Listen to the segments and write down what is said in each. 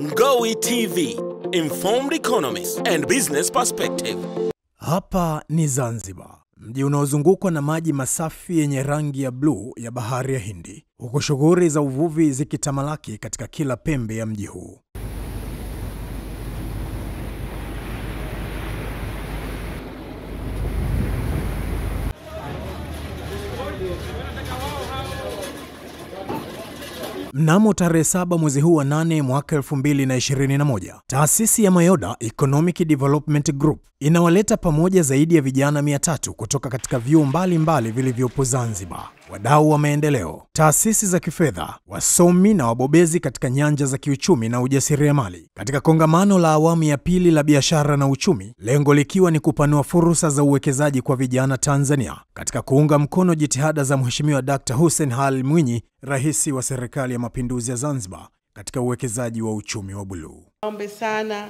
Ngowi TV, informed economists and business perspective. Hapa ni Zanzibar, mji unaozungukwa na maji masafi yenye rangi ya bluu ya bahari ya Hindi, huku shughuli za uvuvi zikitamalaki katika kila pembe ya mji huu. Mnamo tarehe saba mwezi huu wa nane mwaka 2021, taasisi ya Mayoda Economic Development Group inawaleta pamoja zaidi ya vijana 300 kutoka katika vyuo mbalimbali vilivyopo Zanzibar, wadau wa maendeleo, taasisi za kifedha, wasomi na wabobezi katika nyanja za kiuchumi na ujasiriamali katika kongamano la awamu ya pili la biashara na uchumi, lengo likiwa ni kupanua fursa za uwekezaji kwa vijana Tanzania katika kuunga mkono jitihada za Mheshimiwa Dkt. Hussein Ali Mwinyi, Rais wa Serikali ya Mapinduzi ya Zanzibar katika uwekezaji wa uchumi wa buluu. Ombe sana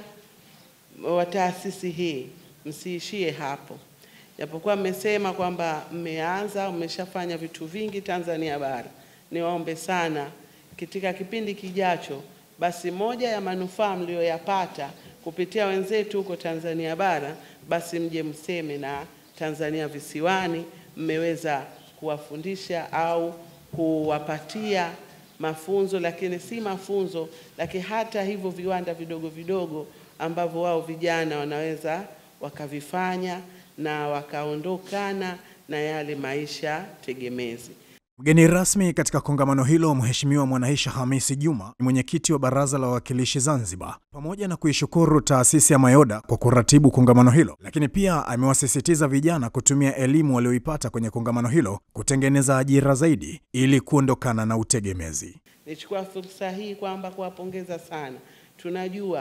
wa taasisi hii msiishie hapo, japokuwa mmesema kwamba mmeanza, mmeshafanya vitu vingi Tanzania bara. Niwaombe sana katika kipindi kijacho, basi moja ya manufaa mlioyapata kupitia wenzetu huko Tanzania bara, basi mje mseme na Tanzania visiwani, mmeweza kuwafundisha au kuwapatia mafunzo, lakini si mafunzo, lakini hata hivyo viwanda vidogo vidogo ambavyo wao vijana wanaweza wakavifanya na wakaondokana na yale maisha tegemezi. Mgeni rasmi katika kongamano hilo, Mheshimiwa Mwanaisha Hamisi Juma, mwenyekiti wa Baraza la Wawakilishi Zanzibar, pamoja na kuishukuru taasisi ya Mayoda kwa kuratibu kongamano hilo, lakini pia amewasisitiza vijana kutumia elimu walioipata kwenye kongamano hilo kutengeneza ajira zaidi ili kuondokana na utegemezi. Nichukua fursa hii kwamba kuwapongeza sana. Tunajua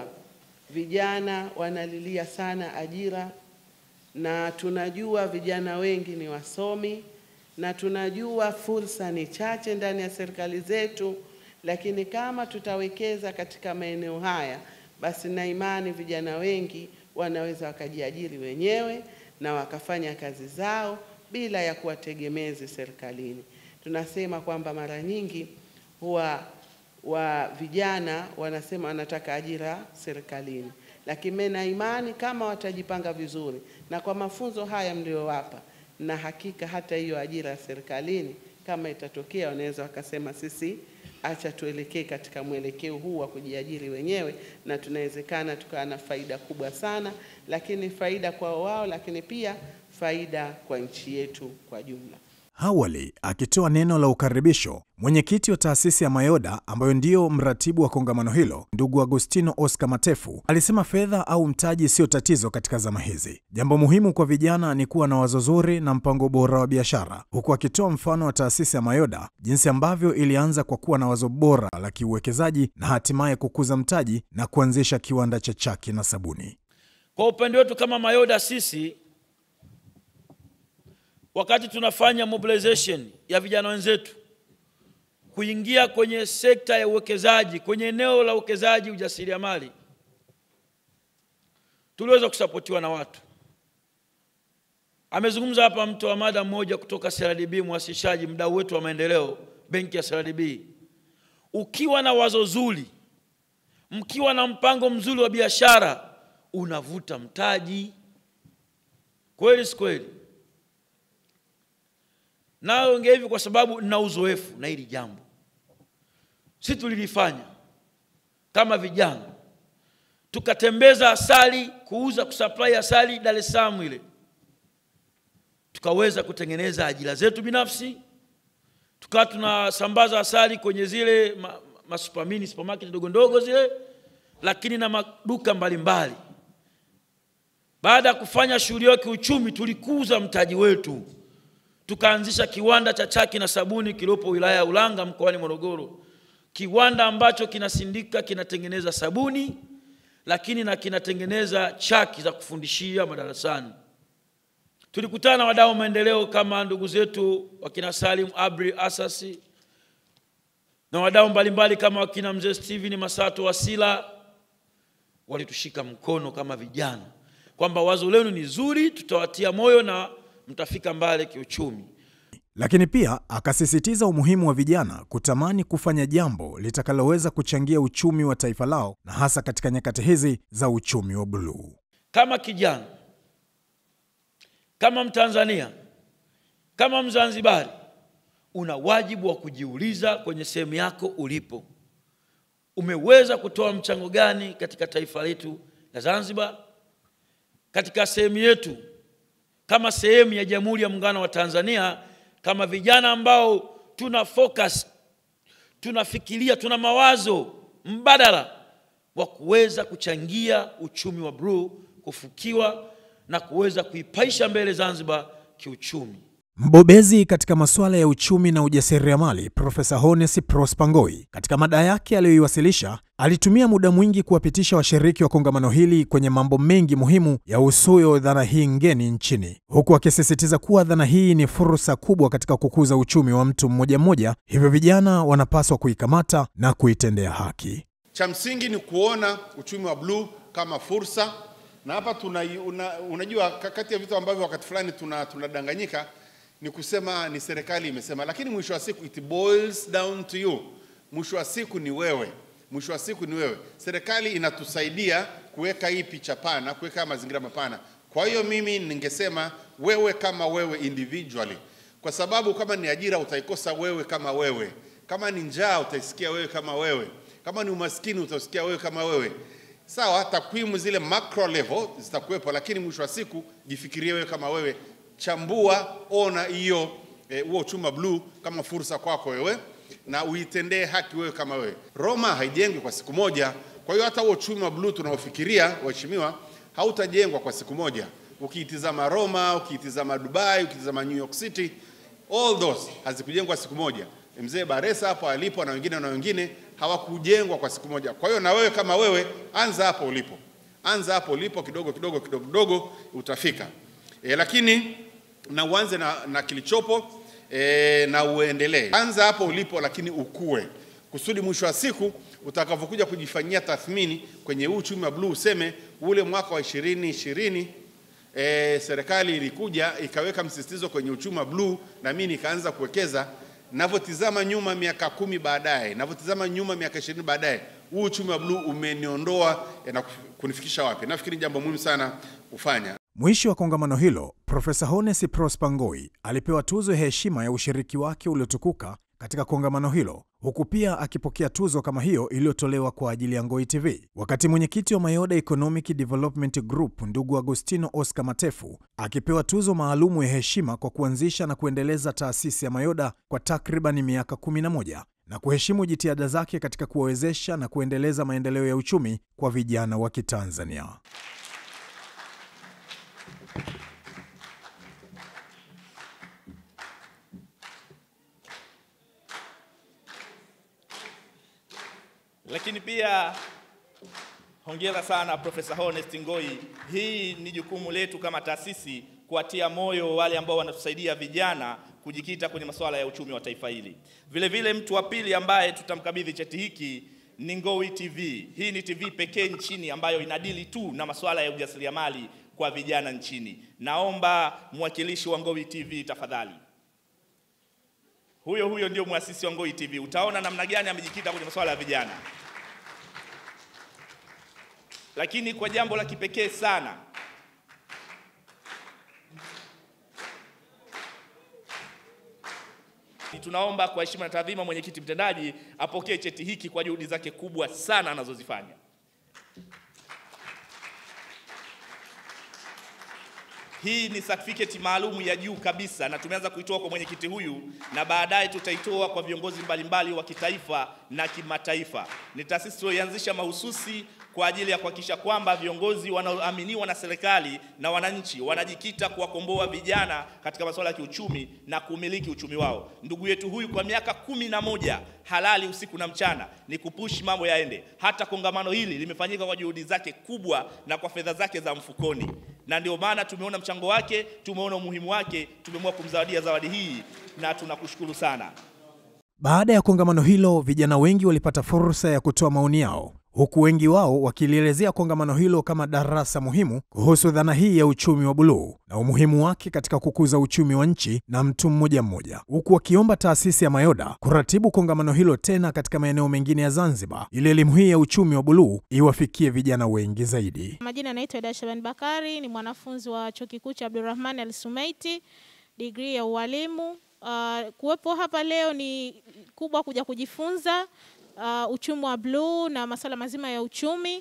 vijana wanalilia sana ajira, na tunajua vijana wengi ni wasomi, na tunajua fursa ni chache ndani ya serikali zetu, lakini kama tutawekeza katika maeneo haya, basi na imani vijana wengi wanaweza wakajiajiri wenyewe na wakafanya kazi zao bila ya kuwategemezi serikalini. Tunasema kwamba mara nyingi huwa wa vijana wanasema wanataka ajira serikalini, lakini mimi na imani kama watajipanga vizuri na kwa mafunzo haya mliowapa, na hakika hata hiyo ajira ya serikalini kama itatokea, wanaweza wakasema sisi, acha tuelekee katika mwelekeo huu wa kujiajiri wenyewe, na tunawezekana tukawa na faida kubwa sana, lakini faida kwa wao, lakini pia faida kwa nchi yetu kwa jumla. Awali akitoa neno la ukaribisho, mwenyekiti wa taasisi ya Mayoda ambayo ndiyo mratibu wa kongamano hilo, ndugu Agustino Oscar Matefu alisema fedha au mtaji sio tatizo katika zama hizi. Jambo muhimu kwa vijana ni kuwa na wazo zuri na mpango bora wa biashara, huku akitoa mfano wa taasisi ya Mayoda jinsi ambavyo ilianza kwa kuwa na wazo bora la kiuwekezaji na hatimaye kukuza mtaji na kuanzisha kiwanda cha chaki na sabuni. Kwa upande wetu kama Mayoda sisi wakati tunafanya mobilization ya vijana wenzetu kuingia kwenye sekta ya uwekezaji, kwenye eneo la uwekezaji ujasiriamali, tuliweza kusapotiwa na watu. Amezungumza hapa mtu wa mada mmoja kutoka CRDB, mwasishaji, mdau wetu wa maendeleo, benki ya CRDB. Ukiwa na wazo zuri, mkiwa na mpango mzuri wa biashara, unavuta mtaji. Kweli si kweli? Naongea hivi kwa sababu nina uzoefu na hili jambo. Si tulilifanya kama vijana, tukatembeza asali, kuuza kusupply asali Dar es Salaam ile, tukaweza kutengeneza ajira zetu binafsi, tukawa tunasambaza asali kwenye zile ma, ma supermini supermarket ndogo ndogo zile, lakini na maduka mbalimbali. Baada ya kufanya shughuli ya kiuchumi, tulikuza mtaji wetu tukaanzisha kiwanda cha chaki na sabuni kilipo wilaya ya Ulanga mkoani Morogoro, kiwanda ambacho kinasindika kinatengeneza sabuni, lakini na kinatengeneza chaki za kufundishia madarasani. Tulikutana na wadau maendeleo kama ndugu zetu wakina Salim Abri Asasi na wadau mbalimbali kama wakina mzee Steven Masato Wasila, walitushika mkono kama vijana kwamba wazo lenu ni zuri, tutawatia moyo na mtafika mbali kiuchumi. lakini pia akasisitiza umuhimu wa vijana kutamani kufanya jambo litakaloweza kuchangia uchumi wa taifa lao na hasa katika nyakati hizi za uchumi wa buluu. Kama kijana, kama Mtanzania, kama Mzanzibari, una wajibu wa kujiuliza kwenye sehemu yako ulipo, umeweza kutoa mchango gani katika taifa letu la Zanzibar, katika sehemu yetu kama sehemu ya Jamhuri ya Muungano wa Tanzania, kama vijana ambao tuna focus, tunafikiria, tuna mawazo mbadala wa kuweza kuchangia uchumi wa bluu kufukiwa na kuweza kuipaisha mbele Zanzibar kiuchumi. Mbobezi katika masuala ya uchumi na ujasiriamali Profesa Honest Prosper Ngoi katika mada yake aliyoiwasilisha alitumia muda mwingi kuwapitisha washiriki wa kongamano hili kwenye mambo mengi muhimu ya usuyo dhana hii ngeni nchini, huku akisisitiza kuwa dhana hii ni fursa kubwa katika kukuza uchumi wa mtu mmoja mmoja, hivyo vijana wanapaswa kuikamata na kuitendea haki. Cha msingi ni kuona uchumi wa bluu kama fursa, na hapa tuna, una, unajua kati ya vitu ambavyo wakati fulani tuna tunadanganyika ni kusema ni serikali imesema, lakini mwisho wa siku it boils down to you. Mwisho wa siku ni wewe, mwisho wa siku ni wewe. Serikali inatusaidia kuweka hii picha pana, kuweka mazingira mapana. Kwa hiyo mimi ningesema wewe kama wewe individually, kwa sababu kama ni ajira utaikosa wewe kama wewe, kama ni njaa utaisikia wewe kama wewe, kama ni umaskini utasikia wewe kama wewe. Sawa, takwimu zile macro level zitakuwepo, lakini mwisho wa siku jifikirie wewe kama wewe chambua, ona hiyo huo eh, uchumi wa bluu kama fursa kwako wewe na uitendee haki wewe kama wewe. Roma haijengwi kwa siku moja. Kwa hiyo hata huo uchumi wa bluu tunaofikiria, waheshimiwa, hautajengwa kwa siku moja. Ukiitizama Roma, ukiitizama Dubai, ukiitizama New York City, all those hazikujengwa siku moja. Mzee Baresa hapo alipo na wengine na wengine hawakujengwa kwa siku moja. Kwa hiyo na wewe kama wewe, anza hapo ulipo, anza hapo ulipo, kidogo kidogo kidogo kidogo utafika. E, lakini na uanze na, na kilichopo e, na uendelee. Anza hapo ulipo, lakini ukue kusudi mwisho wa siku utakavyokuja kujifanyia tathmini kwenye huu uchumi wa bluu useme ule mwaka wa ishirini ishirini e, serikali ilikuja ikaweka msisitizo kwenye uchumi wa bluu na mimi nikaanza kuwekeza. Navyotizama nyuma miaka kumi baadaye, navyotizama nyuma miaka ishirini baadaye, huu uchumi wa bluu umeniondoa e, na kunifikisha wapi? Nafikiri jambo muhimu sana kufanya. Mwisho wa kongamano hilo, Profesa Honest Prosper Ngoi alipewa tuzo ya heshima ya ushiriki wake uliotukuka katika kongamano hilo, huku pia akipokea tuzo kama hiyo iliyotolewa kwa ajili ya Ngoi TV, wakati mwenyekiti wa Mayoda Economic Development Group ndugu Agostino Oscar Matefu akipewa tuzo maalumu ya heshima kwa kuanzisha na kuendeleza taasisi ya Mayoda kwa takriban miaka 11 na kuheshimu jitihada zake katika kuwawezesha na kuendeleza maendeleo ya uchumi kwa vijana wa Kitanzania. Lakini pia hongera sana Profesa Honest Ngoi. Hii ni jukumu letu kama taasisi kuwatia moyo wale ambao wanatusaidia vijana kujikita kwenye masuala ya uchumi wa taifa hili. Vile vile mtu wa pili ambaye tutamkabidhi cheti hiki ni Ngoi TV. Hii ni TV pekee nchini ambayo inadili tu na masuala ya ujasiriamali kwa vijana nchini. Naomba mwakilishi wa Ngoi TV tafadhali. Huyo huyo ndio mwasisi wa Ngoi TV. Utaona namna gani amejikita kwenye masuala ya vijana. Lakini kwa jambo la kipekee sana, tunaomba kwa heshima na taadhima, mwenyekiti mtendaji apokee cheti hiki kwa juhudi zake kubwa sana anazozifanya. Hii ni certificate maalum ya juu kabisa na tumeanza kuitoa kwa mwenyekiti huyu na baadaye tutaitoa kwa viongozi mbalimbali wa kitaifa na kimataifa. Ni taasisi tuliyoianzisha mahususi kwa ajili ya kuhakikisha kwamba viongozi wanaoaminiwa na serikali na wananchi wanajikita kuwakomboa vijana katika masuala ya kiuchumi na kumiliki uchumi wao. Ndugu yetu huyu kwa miaka kumi na moja halali usiku na mchana ni kupushi mambo yaende. Hata kongamano hili limefanyika kwa juhudi zake kubwa na kwa fedha zake za mfukoni, na ndio maana tumeona mchango wake, tumeona umuhimu wake, tumeamua kumzawadia zawadi hii na tunakushukuru sana. Baada ya kongamano hilo, vijana wengi walipata fursa ya kutoa maoni yao, huku wengi wao wakilielezea kongamano hilo kama darasa muhimu kuhusu dhana hii ya uchumi wa buluu na umuhimu wake katika kukuza uchumi wa nchi na mtu mmoja mmoja, huku wakiomba taasisi ya Mayoda kuratibu kongamano hilo tena katika maeneo mengine ya Zanzibar ili elimu hii ya uchumi wa buluu iwafikie vijana wengi zaidi. Majina naitwa Eda Shaban Bakari, ni mwanafunzi wa chuo kikuu cha Abdulrahman Al Sumaiti, digrii ya ualimu. Uh, kuwepo hapa leo ni kubwa kuja kujifunza uh, uchumi wa bluu na masuala mazima ya uchumi.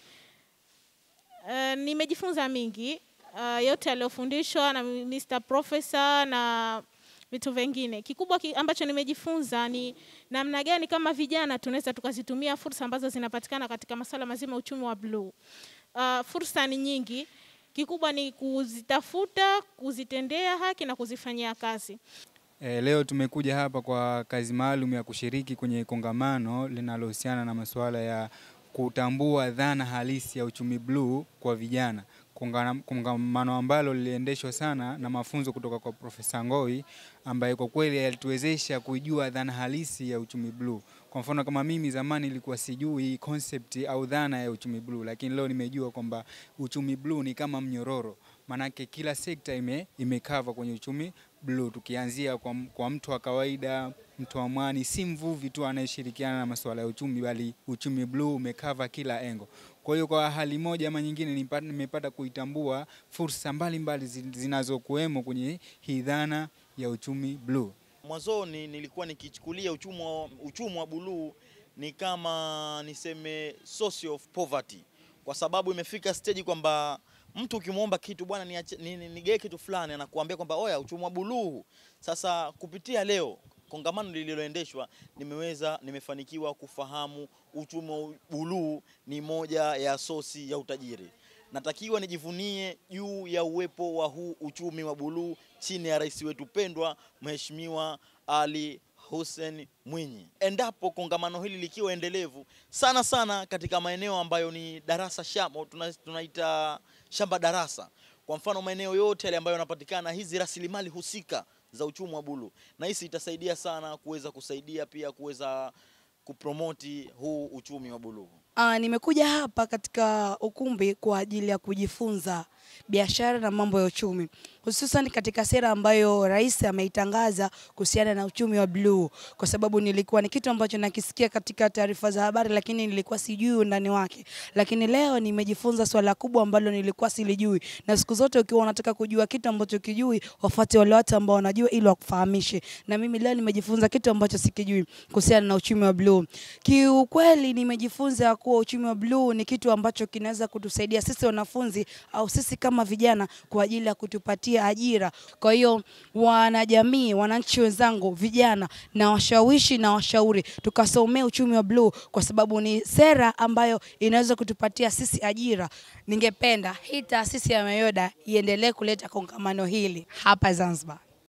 Uh, nimejifunza mingi uh, yote yaliyofundishwa na Mr. Professor na vitu vingine. Kikubwa ki, ambacho nimejifunza ni namna gani kama vijana tunaweza tukazitumia fursa ambazo zinapatikana katika masuala mazima ya uchumi wa bluu. Uh, fursa ni nyingi, kikubwa ni kuzitafuta, kuzitendea haki na kuzifanyia kazi. E, leo tumekuja hapa kwa kazi maalum ya kushiriki kwenye kongamano linalohusiana na masuala ya kutambua dhana halisi ya uchumi bluu kwa vijana. Kongana- Kongamano ambalo liliendeshwa sana na mafunzo kutoka kwa Profesa Ngoi ambaye kwa kweli alituwezesha kuijua dhana halisi ya uchumi bluu. Kwa mfano kama mimi zamani nilikuwa sijui concept au dhana ya uchumi bluu, lakini leo nimejua kwamba uchumi bluu ni kama mnyororo, maanake kila sekta ime, imekava kwenye uchumi bluu, tukianzia kwa, m- kwa mtu wa kawaida, mtu wa mwani, si mvuvi tu anayeshirikiana na masuala ya uchumi, bali uchumi bluu umekava kila engo. Kwa hiyo kwa hali moja ama nyingine nipa- nimepata kuitambua fursa mbalimbali zi- zinazokuwemo kwenye hii dhana ya uchumi bluu. Mwanzoni nilikuwa nikichukulia uchumi wa, uchumi wa buluu ni kama niseme source of poverty, kwa sababu imefika stage kwamba mtu ukimwomba kitu bwana, niache- ni- ni- nigee kitu fulani, anakuambia kwamba oya, uchumi wa buluu. Sasa kupitia leo kongamano lililoendeshwa, nimeweza nimefanikiwa kufahamu uchumi wa buluu ni moja ya sosi ya utajiri. Natakiwa nijivunie juu ya uwepo wa huu uchumi wa buluu chini ya rais wetu pendwa Mheshimiwa Ali Hussein Mwinyi. Endapo kongamano hili likiwa endelevu sana sana katika maeneo ambayo ni darasa shamba, tuna- tunaita shamba darasa, kwa mfano maeneo yote yale ambayo yanapatikana hizi rasilimali husika za uchumi wa buluu, na hisi itasaidia sana kuweza kusaidia pia kuweza kupromoti huu uchumi wa buluu. Uh, nimekuja hapa katika ukumbi kwa ajili ya kujifunza biashara na mambo ya uchumi, hususan katika sera ambayo rais ameitangaza kuhusiana na uchumi wa bluu, kwa sababu nilikuwa ni kitu ambacho nakisikia katika taarifa za habari, lakini nilikuwa sijui undani wake. Lakini leo nimejifunza swala kubwa ambalo nilikuwa silijui, na siku zote ukiwa unataka kujua kitu ambacho kijui, wafuate wale watu ambao wanajua ili wakufahamishe. Na mimi leo nimejifunza kitu ambacho sikijui kuhusiana na uchumi wa bluu. Kiukweli nimejifunza kuwa uchumi wa bluu ni kitu ambacho kinaweza kutusaidia sisi wanafunzi au sisi kama vijana kwa ajili ya kutupatia ajira. Kwa hiyo wanajamii, wananchi wenzangu, vijana na washawishi na washauri tukasomea uchumi wa bluu kwa sababu ni sera ambayo inaweza kutupatia sisi ajira. Ningependa hii taasisi ya Mayoda iendelee kuleta kongamano hili hapa Zanzibar.